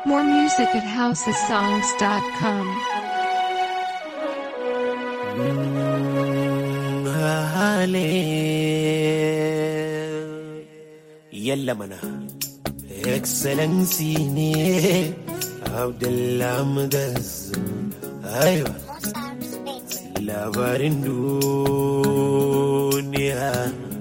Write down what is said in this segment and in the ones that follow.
More music at housesongs.com. Yalla mana, Excellency ne Abdulhamdas Aiwa, labarin duniya.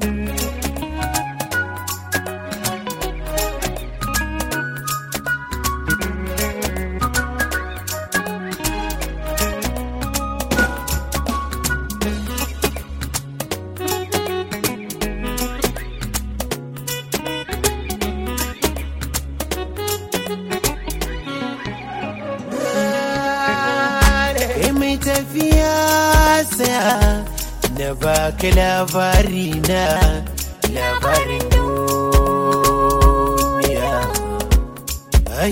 Kai mai tafiya saya na baka labari na labarin duniya. Ai.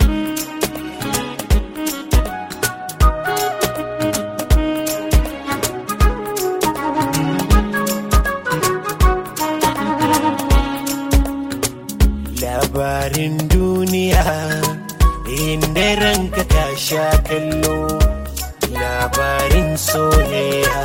Labarin duniya inda ranka ka sha kallo labarin soyayya.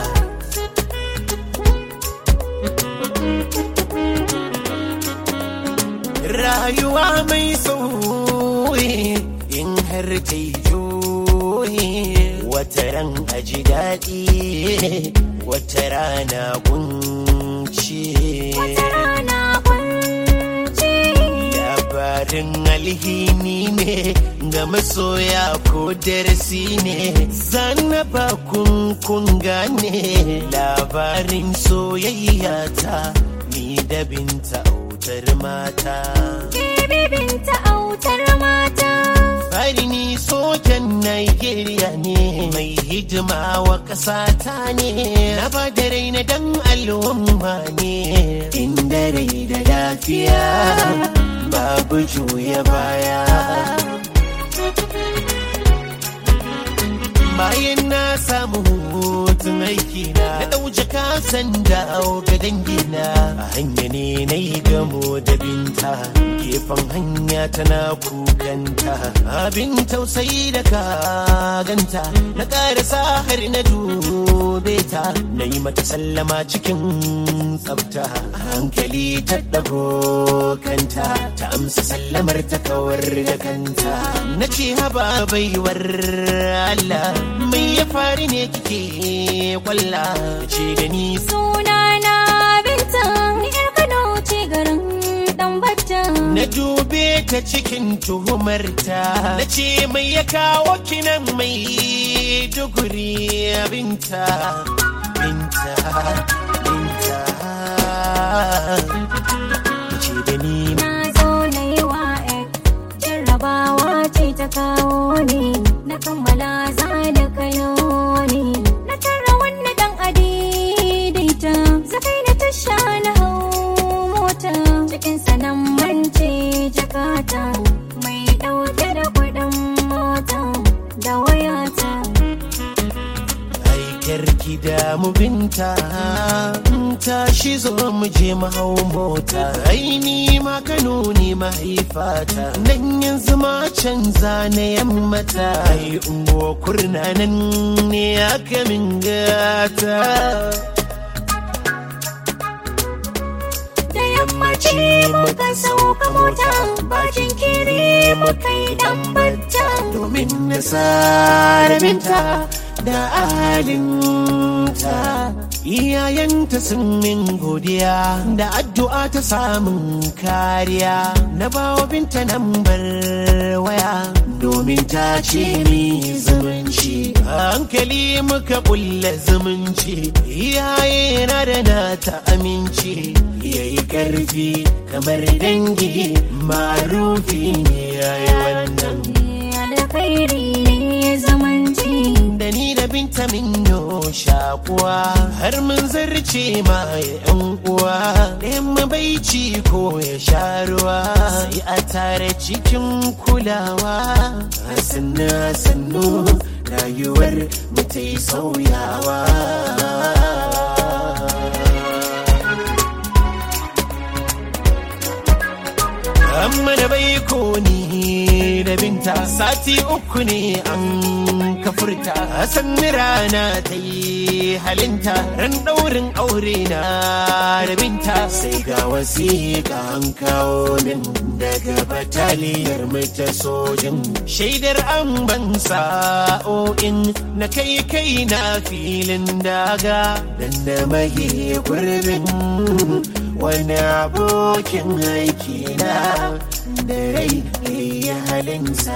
Rayuwa mai sauyi in har ta yi juyi wata ran a ji daɗi wata rana kunci. Labarin alhini ne ga masoya ko darasi ne zanaba kun kun gane labarin soyayya ta ni da binta autar mata. Bibinta autar mata. Fari ni sojan Nigeria ne mai hidima wa ƙasata ne na ba da rai na dan al'umma ne inda rai da lafiya babu juya baya. bayan na samu hutun aiki na na ɗauje kasan da ga dangina a hanya ne na yi gamo da binta gefen hanya tana kukanta abin tausayi da kaganta na ƙarasa har na dube ta na yi mata sallama cikin tsafta a hankali ta ɗago kanta ta amsa sallamar ta kawar da kanta na ce haba baiwar Allah mai ya fari ne kike kwalla ce da ni Sunana Binta, ni ƴar Kano ce garin Ɗanbata. na dube ta cikin tuhumarta na ce mai ya kawo kinan mai duguri binta binta binta ce da ni Na zo na yi wa ek, jarrabawa ce ta kawo ni. Na kammala za da kayo ni. Na tara wani ɗan adaidaita, zakai na tasha na hau mota. Cikin sanan mance jakata, mai ɗauke da kuɗin mota da wayata. aikar gida mu binta tashi zo mu je mu hau mota aini ma kano ne mahaifata nan yanzu ma canza na yammata ai ungo kurna nan ne aka min gata Da yammaci muka sauka mota, bakin kiri muka yi ɗan bata. domin na sare binta da alinta iyayenta sun min godiya da addu'a ta samun kariya na bawa binta nambar waya domin ta ce mi zumunci a hankali muka kulle zumunci iyaye na da na ta aminci yayi karfi kamar dangi marufi ne yayi wannan alkhairi ne zamanci da ni da binta min yo shakuwa har mun zarce ma yan uwa ɗayan mabaici ko ya sha ruwa sai a tare cikin kulawa a sannu a sannu rayuwar mu ta yi sauyawa amma da bai ko ni da binta sati uku ne an kafurta san rana ta yi halinta ran daurin aure na da binta sai ga wasiƙa an kawo min daga bataliyar mai ta sojin shaidar an ban sa'o'in na kai kai na filin daga dan na mahi gurbin wani abokin aiki na da rai ya halinsa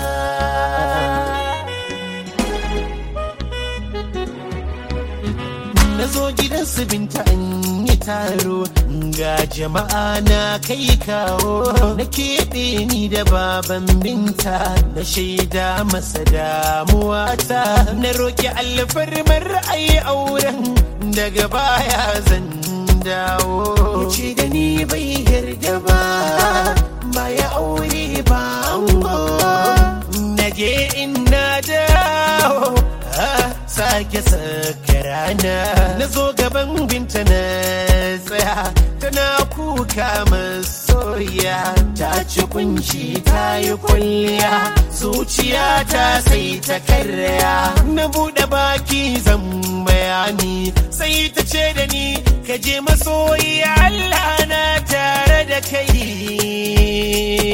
na zo gidan su binta an yi taro ga jama'a na kai kawo na keɓe ni da baban binta na shaida masa damuwata na roƙi alfarmar ai auren daga baya zan dawo ce da ni bai yarda ba baya aure ba ango na je ina dawo sake saka rana na zo gaban binta na tsaya tana kuka masoya ta ci kunshi ta yi kwalliya zuciya ta sai ta karya na buɗe baki zan bayani sai ta ce da ni ka je masoyi Allah na tare da kai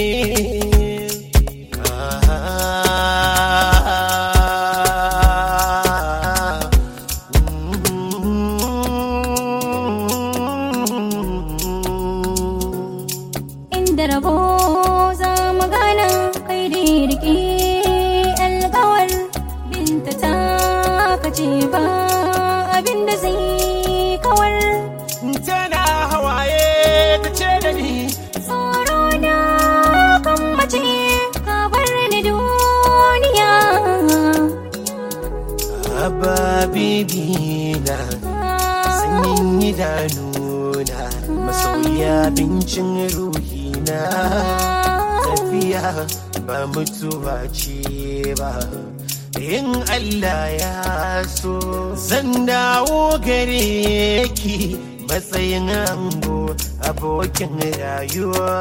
inda rabo za mu gana kai da riƙe alƙawar binta ta kace ba abin da zai kawar tana hawaye ta ce da ni tsoro na kan mace ka bar ni duniya Abba bibina sanyin idanuna masoya bincin ruhina tafiya ba mutuwa ce ba in Allah ya so zan dawo gare ki matsayin ango abokin rayuwa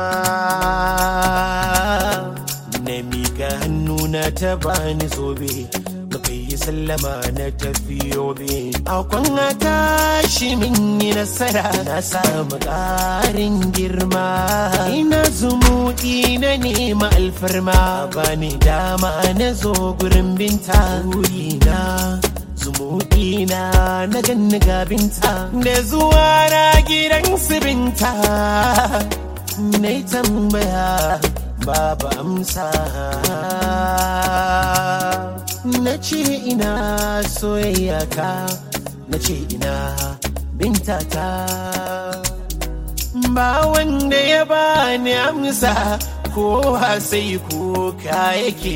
na miƙa hannuna ta bani zobe muka yi sallama na tafiyo be akwan a tashi min yi nasara na samu ƙarin girma ina zumuɗi na nema alfarma bani dama na zo gurin binta na zumuɗi na na ganni ga binta da zuwa na gidan su binta na yi tambaya babu amsa na ce ina soyayya ka na ce ina bintata ba wanda ya bani amsa kowa sai kuka yake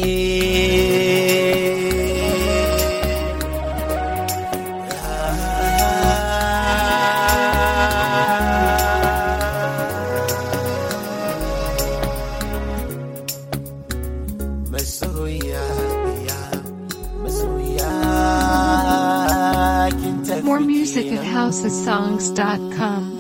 masoya ya masoya kin tafi More music at kenan. housesongs.com.